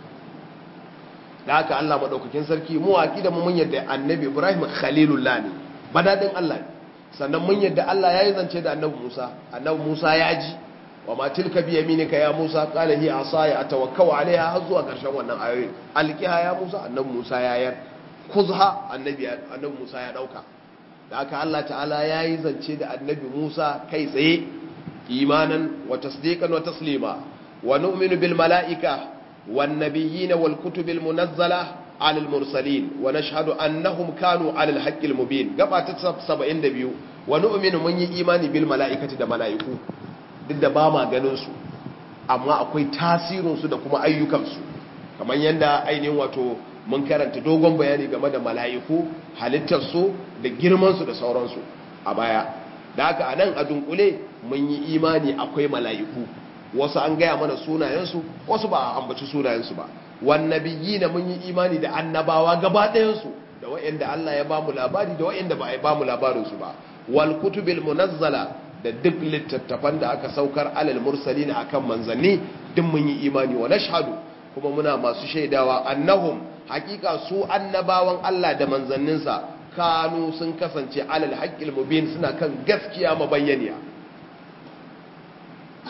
da haka Allah madaukakin sarki mu aqida mu mun yadda annabi Ibrahim khalilullah ne badadin Allah ne sannan mun yadda Allah yayi zance da annabi Musa annabi Musa ya ji wa ma tilka bi yaminika ya Musa qala hi asaya atawakkau alaiha har zuwa karshen wannan ayoyin alqiha ya Musa annabi Musa ya yar kuzha annabi annabi Musa ya dauka da haka Allah ta'ala yayi zance da annabi Musa kai tsaye imanan wa tasdiqan wa taslima wa nu'minu bil mala'ika wan nabiyyin wal kutubil munazzala على المرسلين ونشهد أنهم كانوا على الحق المبين قبعة 72 ونؤمن من إيمان بالملائكة دا ملائكو duk da ba ma ganinsu amma akwai tasirinsu da kuma ayyukansu kamar yadda ainihin wato mun karanta dogon bayani game da mala'iku halittarsu da girmansu da sauransu a baya da haka a nan a dunkule mun yi imani akwai mala'iku wasu an gaya mana sunayensu wasu ba a ambaci sunayensu ba wannabiyi na mun yi imani da annabawa gaba ɗayansu da wa'yanda Allah ya ba mu labari da wa'yanda ba a ba mu labarinsu ba wal kutubil munazzala da duk littattafan da aka saukar alal mursalina akan manzanni duk mun yi imani wa nashhadu kuma muna masu shaidawa annahum hakika su annabawan Allah da manzanninsa kanu sun kasance alal haqqil mubin suna kan gaskiya mabayyaniya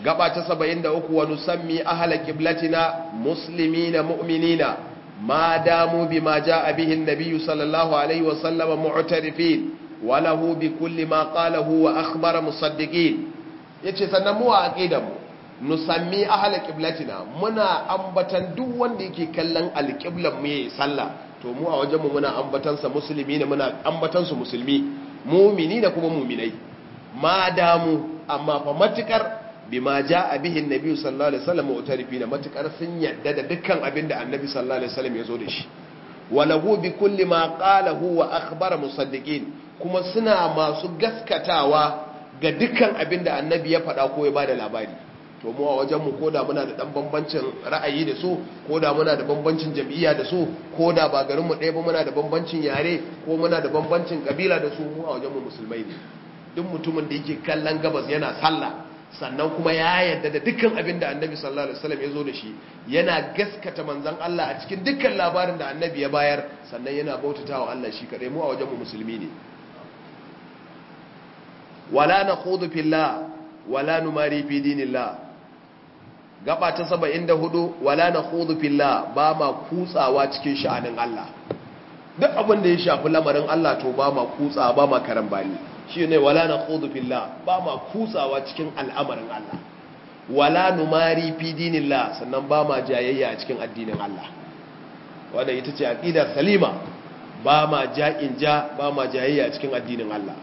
gaba ta 73 wa nusammi ahla qiblatina muslimina mu'minina ma damu bima jaa bihi an-nabiy sallallahu alaihi wa sallam mu'tarifin wa lahu bi kulli ma qalahu wa akhbara musaddiqin yace sannan mu a aqidar mu nusammi ahla qiblatina muna ambatan duk wanda yake kallon alqiblan mu yayin sallah to mu a wajenmu muna ambatansa musulmi ne muna ambatansu musulmi mumini da kuma muminai ma damu amma fa matukar bima jaa bihi annabi sallallahu alaihi wasallam mutarifina matukar sun yadda da dukkan abin da annabi sallallahu alaihi wasallam ya zo da shi walahu bi kulli ma qalahu wa akhbara musaddiqin kuma suna masu gaskatawa ga dukkan abin da annabi ya faɗa ko ya bada labari to mu a wajenmu ko da muna da ɗan bambancin ra'ayi da su ko da muna da bambancin jam'iyya da su ko da ba garinmu ɗaya ba muna da bambancin yare ko muna da bambancin ƙabila da su mu a wajenmu musulmai ne duk mutumin da yake kallon gabas yana sallah sannan kuma ya yarda da dukkan abin da annabi sallallahu alaihi wasallam ya zo da shi yana gaskata manzon Allah a cikin dukkan labarin da annabi ya bayar sannan yana bautatawa Allah shi kadai mu a wajenmu musulmi ne wala nakhudu fillah wala numari fi dinillah gaba ta saba'in da hudu wala na hudu filla ba ma kutsawa cikin sha'anin Allah duk abin da ya shafi lamarin Allah to ba ma kutsawa ba ma karambani shi ne wala na hudu filla ba ma kutsawa cikin al'amarin Allah wala numari fi dinillah sannan ba ma jayayya a cikin addinin Allah wadda ita ce aqidar salima ba ma ja'in ja ba ma jayayya a cikin addinin Allah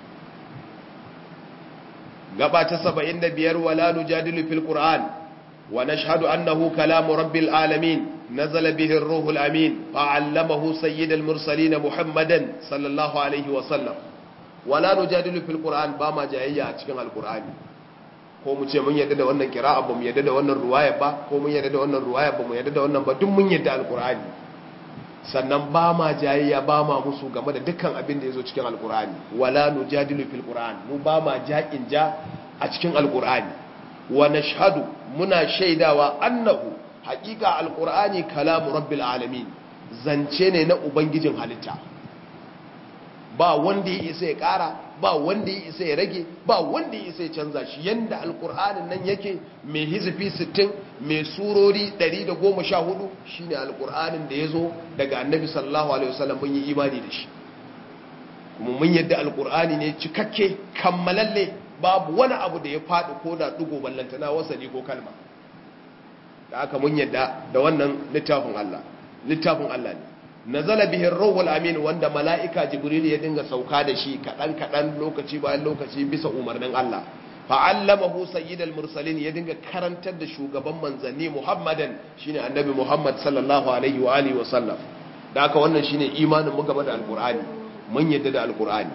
gaba ta saba'in da biyar wala nujadilu fil qur'an ونشهد أنه كلام رب العالمين نزل به الروح الأمين فعلمه سيد المرسلين محمدا صلى الله عليه وسلم ولا نجادل في القرآن باما جاية cikin القرآن ko mu ce mun yadda da wannan kira'a ba mu yadda da wannan ruwaya ba ko mun yadda da wannan ruwaya ba mu yadda da wannan ba duk mun yadda alqur'ani sannan ba ma jayayya ba ma musu game da dukkan abin da yazo cikin alqur'ani wala nujadilu fil qur'an mu ba ma ja'in ja a cikin alqur'ani wa nashhadu muna shaidawa annahu haƙiƙa alqur'ani kalamu rabbil alamin zance ne na ubangijin halitta ba wanda ya isa ya ƙara ba wanda ya isa ya rage ba wanda ya isa ya canza shi yanda alqur'anin nan yake mai hizfi 60 mai surori 114 shine alqur'anin da yazo daga annabi sallallahu alaihi wasallam mun yi imani da shi kuma mun yadda alqur'ani ne cikakke kammalalle babu wani abu da ya faɗi ko da ɗigo ballantana wasali ko kalma da aka mun yadda da wannan littafin Allah littafin Allah ne nazala bihin ruhul amin wanda mala'ika jibril ya dinga sauka da shi kaɗan kaɗan lokaci bayan lokaci bisa umarnin Allah fa'allamahu sayyidal mursalin ya dinga karantar da shugaban manzanni muhammadan shine annabi muhammad sallallahu alaihi wa alihi wa sallam da aka wannan shine imanin mu game da alqur'ani mun yadda da alqur'ani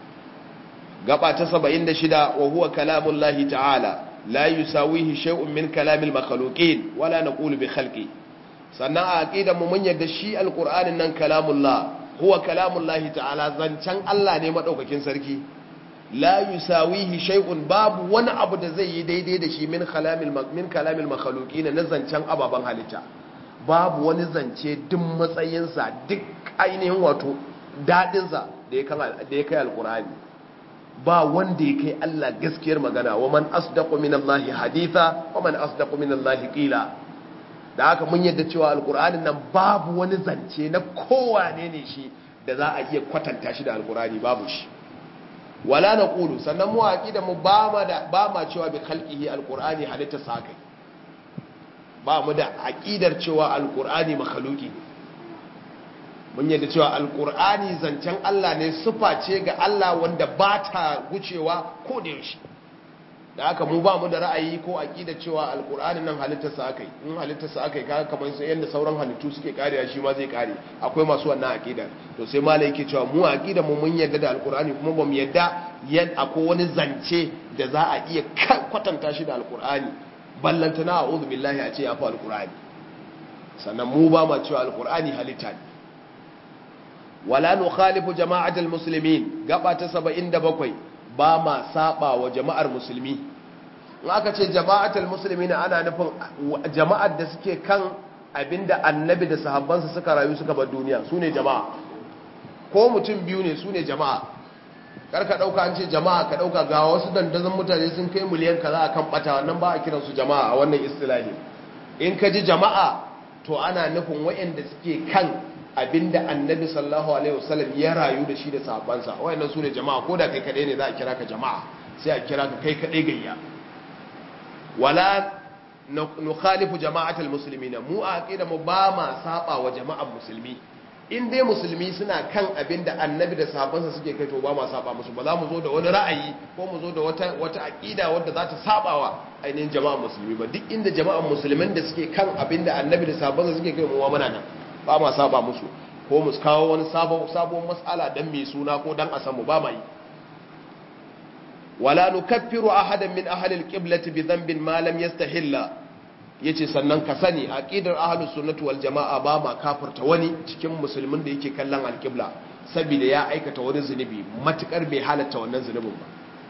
gaba ta 76 wa huwa kalamullahi ta'ala la yusawihi shay'un min kalamil makhluqin wala naqulu bi khalqi sannan a aqidar mu mun yadda shi alqur'anin nan kalamullah huwa kalamullahi ta'ala zancan Allah ne madaukakin sarki la yusawihi shay'un babu wani abu da zai yi daidai da shi min kalamil min kalamil makhluqin na zancan ababan halitta babu wani zance duk matsayinsa duk ainihin wato dadinsa da ya kai alqur'ani ba wanda ya kai Allah gaskiyar magana wa man asdaqu min Allah haditha wa man asdaqu min Allah qila da haka mun yadda cewa alqur'anin nan babu wani zance na kowane ne shi da za a iya kwatanta shi da alqur'ani babu shi wala naqulu sannan mu aqida mu ba ma da ba ma cewa bi khalqihi alqur'ani halitta sakai ba mu da aqidar cewa alqur'ani makhluqi ne mun yadda cewa alkur'ani zancen Allah ne sufa ce ga Allah wanda ba ta gucewa ko da yaushe da haka mu ba mu da ra'ayi ko aqida cewa alkur'ani nan halittarsa akai in halittarsa akai kaga kamar sai yanda sauran halittu suke kariya shi ma zai kare akwai masu wannan aqida to sai malai yake cewa mu aqida mu mun yadda da alkur'ani kuma ba mu yadda yan akwai wani zance da za a iya kwatanta shi da alkur'ani ballantana a'udhu billahi a ce ya fa alkur'ani sannan mu ba ma cewa alkur'ani halitta ne wala nukhalifu jama'atul muslimin gaba ta 77 ba ma saba wa jama'ar musulmi in aka ce jama'atul muslimin ana nufin jama'ar da suke kan abinda annabi da sahabbansa suka rayu suka bar duniya sune jama'a ko mutum biyu ne sune jama'a kar ka dauka an ce jama'a ka dauka ga wasu dandazon mutane sun kai miliyan kaza akan bata wannan ba a kiran su jama'a a wannan istilahi in ka ji jama'a to ana nufin wayanda suke kan abinda annabi sallallahu alaihi wasallam ya rayu da shi da sahabbansa wayannan su ne jama'a ko da kai kadai ne za a kira ka jama'a sai a kira ka kai kadai gayya wala nukhalifu jama'atul muslimin mu a aqida mu ba ma saba wa jama'an musulmi in dai musulmi suna kan abin da annabi da sahabbansa suke kai to ba ma saba musu ba za mu zo da wani ra'ayi ko mu zo da wata wata aqida wadda za ta saba wa ainihin jama'an musulmi ba duk inda jama'an musulmin da suke kan abin da annabi da sahabbansa suke kai mu muna nan ba ma saba musu ko mu kawo wani sabon sabon mas'ala dan mai suna ko dan a samu ba ma yi wala nukaffiru ahadan min ahli alqiblati bi dhanbin ma lam yastahilla yace sannan ka sani aqidar ahlus sunnati wal jamaa ba ma kafirta wani cikin musulmin da yake kallon alqibla saboda ya aikata wani zunubi matukar bai halatta wannan zunubin ba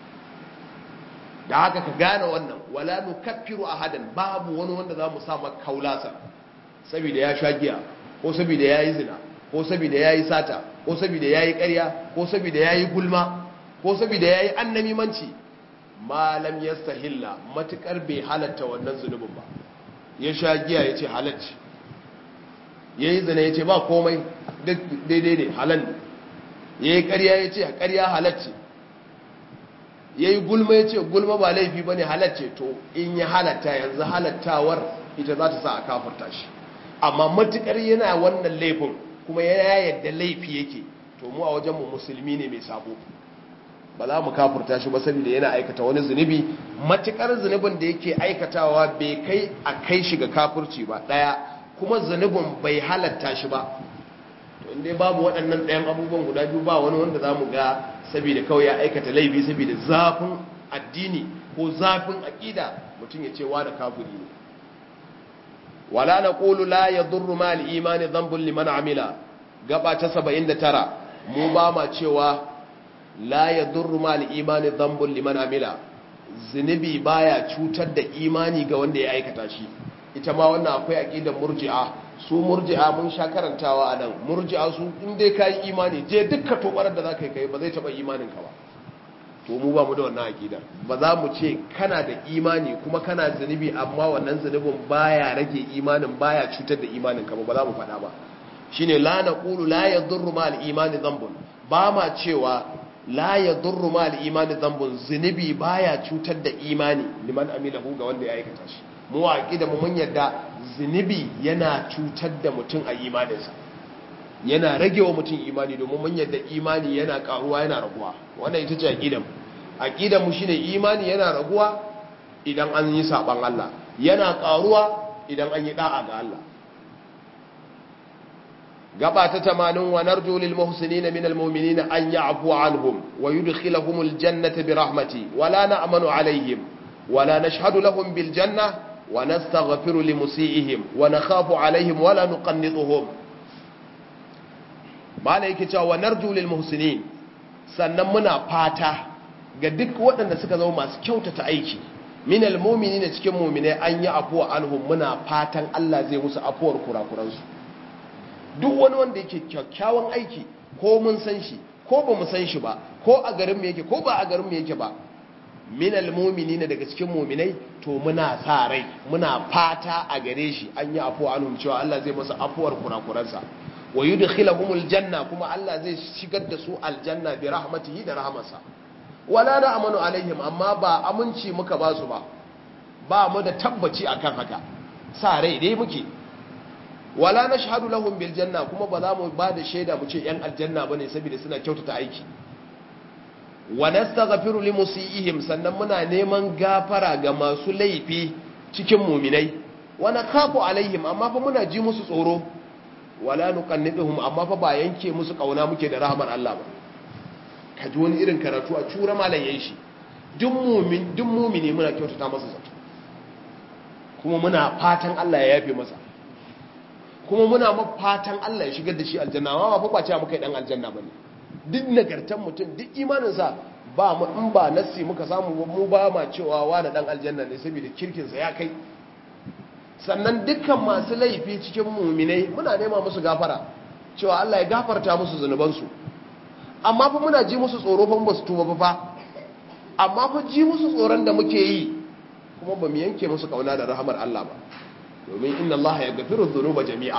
da haka ka gane wannan wala nukaffiru ahadan babu wani wanda zamu sa maka kaulasa saboda ya sha giya ko saboda yayi zina ko saboda yayi sata ko saboda yayi ƙarya ko saboda yayi gulma ko saboda yayi annamimanci malam yastahilla matukar bai halatta wannan zunubin ba ya sha giya ya ce halacci ya yi zane ya ce ba komai daidai ne halal ya yi karya ya ce karya halacci ya yi gulma ya ce gulma ba laifi ba ne halacce to in ya halatta yanzu halattawar ita za ta sa a kafarta shi amma matukar yana wannan laifin kuma ya yadda laifi yake to mu a wajenmu musulmi ne mai sabo ba za mu kafurta shi ba saboda yana aikata wani zunubi matukar zunubin da yake aikatawa bai kai a kai shi ga kafurci ba daya kuma zunubin bai halatta shi ba to inda babu waɗannan ɗayan abubuwan guda biyu ba wani wanda za mu ga saboda kawai ya aikata laifi saboda zafin addini ko zafin aƙida mutum ya ce wa da kafuri ne wala na ƙulu la ya durru ma al'imani zambun liman amila gaba ta 79 mu ba ma cewa la ya durru ma al'imani zambun liman amila zunubi baya cutar da imani ga wanda ya aikata shi ita ma wannan akwai aqidar murji'a su murji'a mun sha karantawa a nan murji'a su in dai kai imani je dukka tobarar da zaka kai ba zai taba imanin ka ba to mu ba mu da wannan aqidar ba za mu ce kana da imani kuma kana zunubi amma wannan zunubin baya rage imanin baya cutar da imanin ka ba ba za mu faɗa ba shine la naqulu la yadurru ma al-imani dhanbun ba ma cewa la ya durru ma al'imani zambun zunubi baya cutar da imani liman amilahu ga wanda ya aikata shi mu waƙi da mun yadda zunubi yana cutar da mutum a imaninsa yana rage wa mutum imani domin mun yadda imani yana ƙaruwa yana raguwa wannan ita ce aƙidan aƙidan mu shine imani yana raguwa idan an yi saɓan Allah yana ƙaruwa idan an yi ɗa'a ga Allah gaba ta tamanin wa narju lil muhsinina min al mu'minina an ya'fu anhum wa yudkhiluhum al jannata bi rahmati wa la na'manu alaihim wa la nashhadu lahum bil janna wa nastaghfiru li musiihim wa nakhafu alaihim wa la nuqannituhum mala yake cewa wa narju lil muhsinin sannan muna fata ga duk waɗanda suka zama masu kyautata aiki min al mu'minina cikin mu'minai an yi afuwa anhum muna fatan Allah zai musu afuwar kurakuransu duk wani wanda yake kyakkyawan aiki ko mun san shi ko ba mu san shi ba ko a garin mu yake ko ba a garin mu yake ba minal mu'minina daga cikin mu'minai to muna sa rai muna fata a gare shi an yi afuwa anhum cewa Allah zai masa afuwar kurakuransa wa yudkhiluhumul janna kuma Allah zai shigar da su aljanna bi rahmatihi da rahmarsa wala da amanu alaihim amma ba aminci muka ba su ba ba mu da tabbaci akan haka sa rai dai muke wala na shahadu lahum bil janna kuma ba za mu ba da shaida mu ce yan aljanna bane saboda suna kyautata aiki wa nastaghfiru li musiihim sannan muna neman gafara ga masu laifi cikin muminai wa nakhafu alaihim amma fa muna ji musu tsoro wala nuqannituhum amma fa ba yanke musu kauna muke da rahmar Allah ba kaji wani irin karatu a cura malan yayin shi duk mumin duk mumini muna kyautata masa zato kuma muna fatan Allah ya yafe masa kuma muna mafatan Allah ya shigar da shi aljanna amma ba fa cewa muka yi dan aljanna bane duk nagartan mutum duk imanin sa ba mu in ba nassi muka samu mu ba ma cewa wani dan aljanna ne saboda kirkin sa ya kai sannan dukkan masu laifi cikin mu'minai muna nema musu gafara cewa Allah ya gafarta musu zanuban su amma fa muna ji musu tsoro fa ba su tuba ba fa amma fa ji musu tsoron da muke yi kuma ba mu yanke musu kauna da rahamar Allah ba domin inna Allah ya gafiru dhunuba jami'a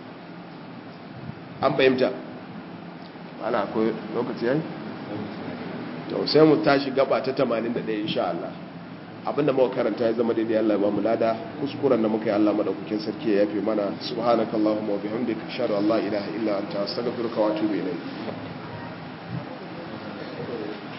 an fahimta ana akwai lokaci yayi to sai mu tashi gaba ta 81 insha Allah abinda muka karanta ya zama daidai Allah ya bamu lada kuskuren da muka yi Allah madaukakin sarki ya yafe mana subhanakallahumma wa bihamdika ashhadu an la ilaha illa anta astaghfiruka wa atubu ilayk